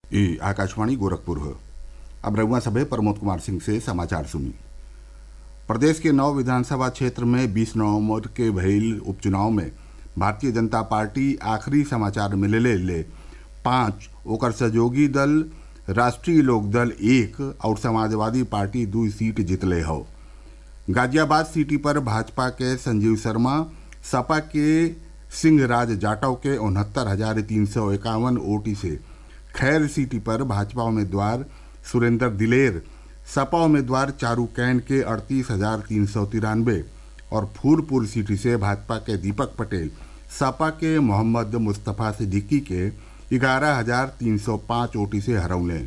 ये आकाशवाणी गोरखपुर है अब रउआ सभे प्रमोद कुमार सिंह से समाचार सुनी प्रदेश के नौ विधानसभा क्षेत्र में 20 नवंबर के भइल उपचुनाव में भारतीय जनता पार्टी आखिरी समाचार मिलले ले पांच ओकर सहयोगी दल राष्ट्रीय लोकदल एक और समाजवादी पार्टी दू सीट जीतले हौ गाजियाबाद सीटी पर भाजपा के संजीव शर्मा सपा के सिंह राज जाटव के उनहत्तर हजार तीन सौ इक्यावन वोट से खैर सीटी पर भाजपा उम्मीदवार सुरेंद्र दिलेर सपा उम्मीदवार चारू कैन के अड़तीस हजार तीन सौ तिरानवे और फूलपुर सीटी से भाजपा के दीपक पटेल सपा के मोहम्मद मुस्तफ़ा सिद्दीकी के ग्यारह हजार तीन सौ पाँच वोटी से हरौले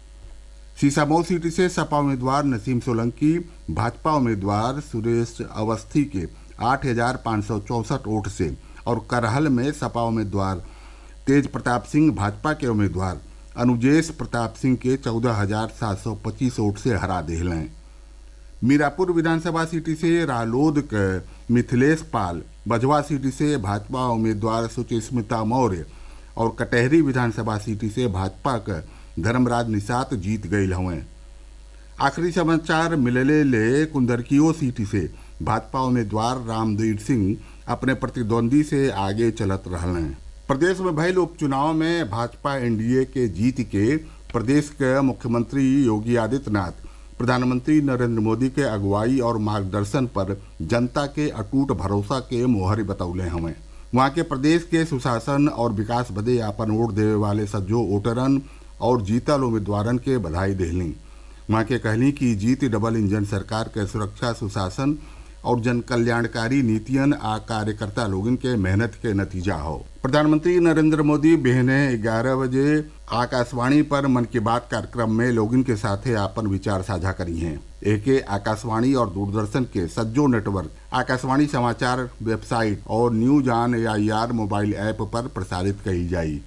सीसामऊ सीट से सपा उम्मीदवार नसीम सोलंकी भाजपा उम्मीदवार सुरेश अवस्थी के आठ हजार पाँच सौ चौंसठ वोट से और करहल में सपा उम्मीदवार तेज प्रताप सिंह भाजपा के उम्मीदवार अनुजेश प्रताप सिंह के चौदह हजार सात सौ पच्चीस वोट से हरा दिलें मीरापुर विधानसभा सीट से रालोद के मिथिलेश पाल बजवा सीट से भाजपा उम्मीदवार सुचिस्मिता मौर्य और कटहरी विधानसभा सीट से भाजपा के धर्मराज निषाद जीत गई हवें आखिरी समाचार मिलले ले कुंदरकियो सीट से भाजपा उम्मीदवार रामवीर सिंह अपने प्रतिद्वंदी से आगे चलत रहले प्रदेश में भयल उपचुनाव में भाजपा एनडीए के जीत के प्रदेश के मुख्यमंत्री योगी आदित्यनाथ प्रधानमंत्री नरेंद्र मोदी के अगुवाई और मार्गदर्शन पर जनता के अटूट भरोसा के मोहर बतौले हमें वहाँ के प्रदेश के सुशासन और विकास बदे आपन वोट देवे वाले सज्जो वोटरन और जीतल उम्मीदवारन के बधाई देहली वहाँ के कहली कि जीत डबल इंजन सरकार के सुरक्षा सुशासन और जन कल्याणकारी नीतियन आ कार्यकर्ता लोगन के मेहनत के नतीजा हो प्रधानमंत्री नरेंद्र मोदी बिहने ग्यारह बजे आकाशवाणी पर मन की बात कार्यक्रम में लोगन के साथे आपन विचार साझा करी हैं एके आकाशवाणी और दूरदर्शन के सज्जो नेटवर्क आकाशवाणी समाचार वेबसाइट और news on A R mobile app पर प्रसारित कही जाई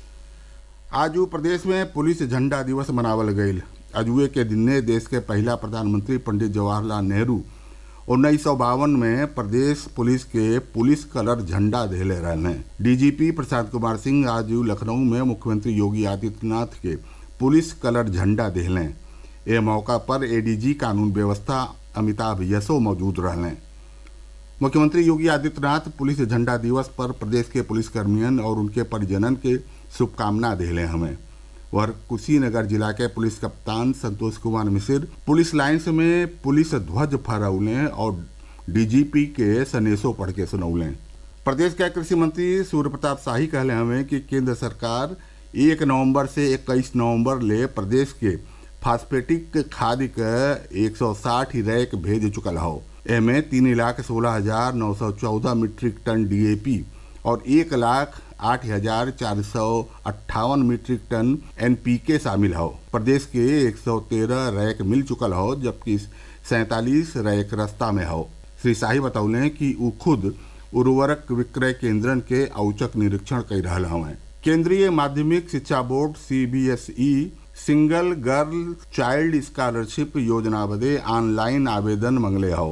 आज प्रदेश में पुलिस झंडा दिवस मनावल गईल अजुए के दिने देश के पहला प्रधानमंत्री पंडित जवाहरलाल नेहरू उन्नीस सौ बावन में प्रदेश पुलिस के पुलिस कलर झंडा देले रहने डीजीपी प्रशांत कुमार सिंह आज लखनऊ में मुख्यमंत्री योगी आदित्यनाथ के पुलिस कलर झंडा देहलें ए मौका पर एडीजी कानून व्यवस्था अमिताभ यसो मौजूद रहने मुख्यमंत्री योगी आदित्यनाथ पुलिस झंडा दिवस पर प्रदेश के पुलिसकर्मियन और उनके परिजनन के शुभकामना देले हमें और कुशीनगर जिला के पुलिस कप्तान संतोष कुमार मिसिर पुलिस लाइन्स में पुलिस ध्वज फहरौले और डीजीपी के सनेसो पढ़ के सुनौले प्रदेश के कृषि मंत्री सूर्य प्रताप शाही कहले हमें कि केंद्र सरकार एक नवंबर से इक्कीस नवंबर ले प्रदेश के फास्फेटिक खाद के 160 रैक भेज चुकल हो एमे तीन लाख सोलह हजार नौ सौ चौदह मीट्रिक टन डीएपी और एक लाख आठ हजार चार सौ अट्ठावन मीट्रिक टन एनपीके शामिल हो प्रदेश के 113 रैक मिल चुकल हो जबकि सैतालीस रैक रास्ता में हो श्री शाही बतौले कि उ खुद उर्वरक विक्रय केंद्रन के औचक निरीक्षण कर रहा हवें केंद्रीय माध्यमिक शिक्षा board CBSE single girl child scholarship योजना बदे ऑनलाइन आवेदन मंगले हो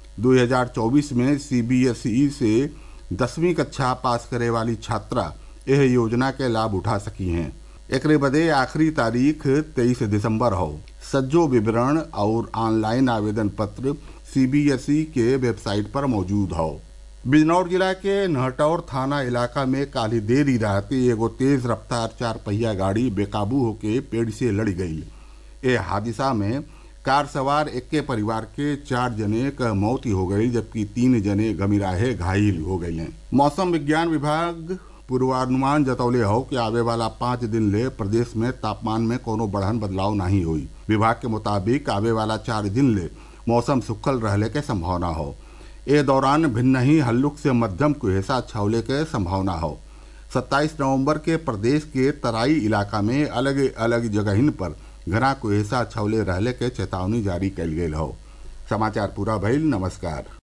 2024 में सीबीएसई से दसवीं कक्षा पास करे वाली छात्रा यह योजना के लाभ उठा सकी हैं एक बदे आखिरी तारीख 23 दिसंबर हो सज्जो विवरण और ऑनलाइन आवेदन पत्र सीबीएसई के वेबसाइट पर मौजूद हो बिजनौर जिला के नहटौर थाना इलाका में काली देरी रात एगो तेज रफ्तार चार पहिया गाड़ी बेकाबू होके पेड़ से लड़ गई ए हादसा में कार सवार इक्के परिवार के चार जने क मौत हो गई जबकि तीन जने गमीराहे घायल हो गए हैं मौसम विज्ञान विभाग पूर्वानुमान जतौले हो कि आवे वाला पाँच दिन ले प्रदेश में तापमान में कोनो बढ़न बदलाव नहीं हुई विभाग के मुताबिक आवे वाला चार दिन ले मौसम सुखल रहले के संभावना हो ए दौरान भिन्न ही हल्लुक से मध्यम कुहेसा छावले के संभावना हो 27 नवंबर के प्रदेश के तराई इलाका में अलग अलग जगहिन पर घना कुहेसा छवले रहले के चेतावनी जारी कल गई हो समाचार पूरा भइल नमस्कार